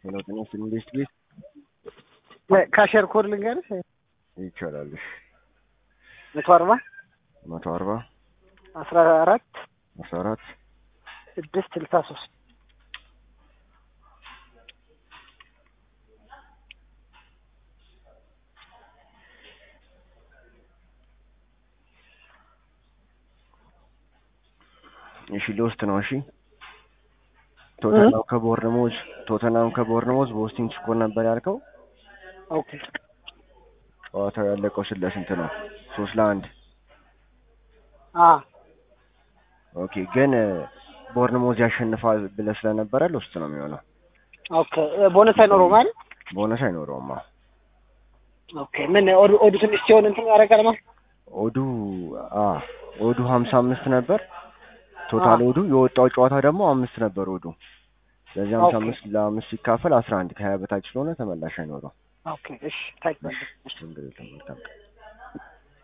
የለውጥ ኢንቨስት ቤት ካሸር ኮድ ልንገርሽ ይቻላል። እሺ መቶ አርባ መቶ አርባ አስራ አራት አስራ አራት ስድስት ስልሳ ሶስት እሺ ልውስጥ ነው። እሺ ቶተናም ከቦርንሞዝ ቶተናም ከቦርንሞዝ በውስቲንግ ስኮር ነበር ያልከው። ኦኬ ጨዋታው ያለቀው ስለ ስንት ነው? ሶስት ለአንድ አ ኦኬ። ግን ቦርንሞዝ ያሸንፋል ብለህ ስለነበረ ልውስጥ ነው የሚሆነው። ኦኬ ቦነስ አይኖረውም አይደል? ቦነስ አይኖረውም። አዎ ኦኬ ምን ኦዱ ኦዱ ትንሽ ሲሆን እንትን ያደርጋል ማለት ኦዱ አ ኦዱ ሀምሳ አምስት ነበር ቶታል ኦዱ የወጣው ጨዋታ ደግሞ አምስት ነበር ኦዱ። ስለዚህ ሀምሳ ኦኬ። አምስት ለአምስት ሲካፈል አስራ አንድ ከሀያ በታች ስለሆነ ተመላሽ አይኖረው። ኦኬ እሺ ታይት ችግር የለም። መልካም ቀን